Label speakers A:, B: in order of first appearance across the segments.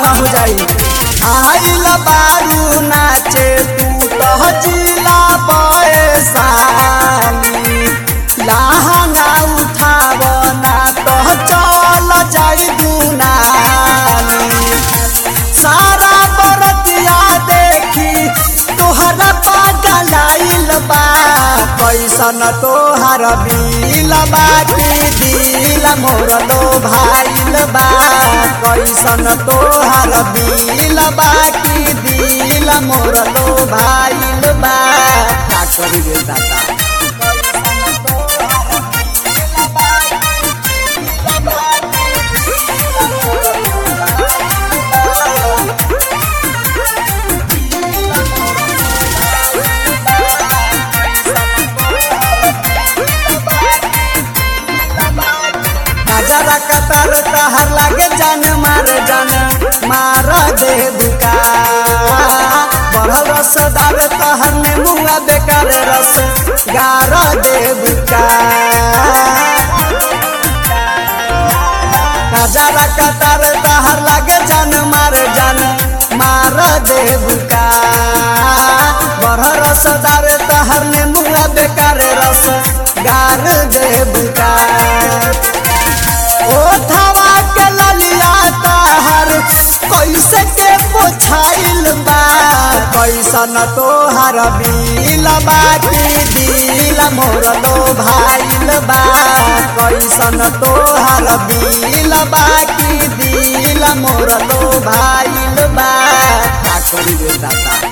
A: हो जाई आइल बारू नाचे तू तो जिला पैसाली लहंगा उठाव ना तो चल जाई दुनाली सारा बरतिया देखी तोहरा पागल आइल बा कैसन तोहर बिल बाटी दिल मोर लो भाइल बा कैसन तोहर बिल बाटी दिल मोर लो भाइल बा का करी रे दादा नजरा कतर तहर लागे जान मार जान मार दे बुका बढ़ल रसदार तहर ने मुआ बेकार रस गार दे बुका नजरा कतर तहर लागे जान मार जान मार दे बुका बढ़ल रसदार तहर ने मुआ बेकार रस गार दे बुका ओठवा के ललिया तहर कैसे के पोछाइल बा कैसन तोहर बिल बाटी दिल मोर लो भाइल बा कैसन तोहर बिल बाटी दिल मोर लो भाइल बा का करी रे दादा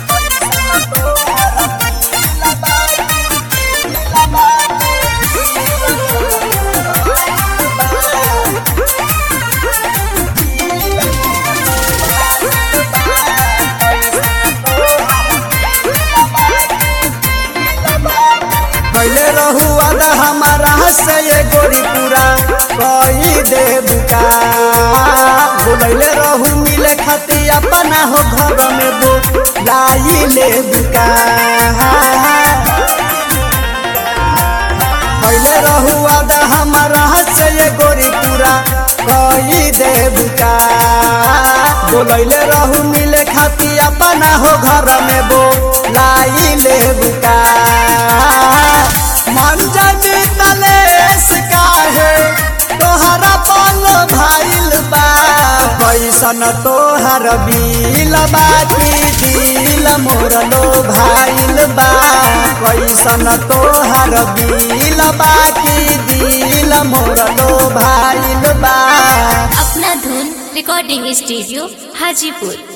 A: पहले रहुआ द हमारा से ये गोरी पूरा कही दे बुका बोलैले रहू मिले खाती अपना हो घर में बो लाई ले बुका पहले रहुआ द हमारा से ये गोरी पूरा कही दे बुका बोलैले रहू मिले खाती अपना हो घर में बो लाई ले बुका मंजनी तलेस काहे तोहरा पल भाइल बा कैसन तोहर बिल बाटी दिल मोर लो भाइल बा कैसन तोहर बिल बाटी दिल मोर लो भाइल बा
B: अपना धुन रिकॉर्डिंग स्टूडियो हाजीपुर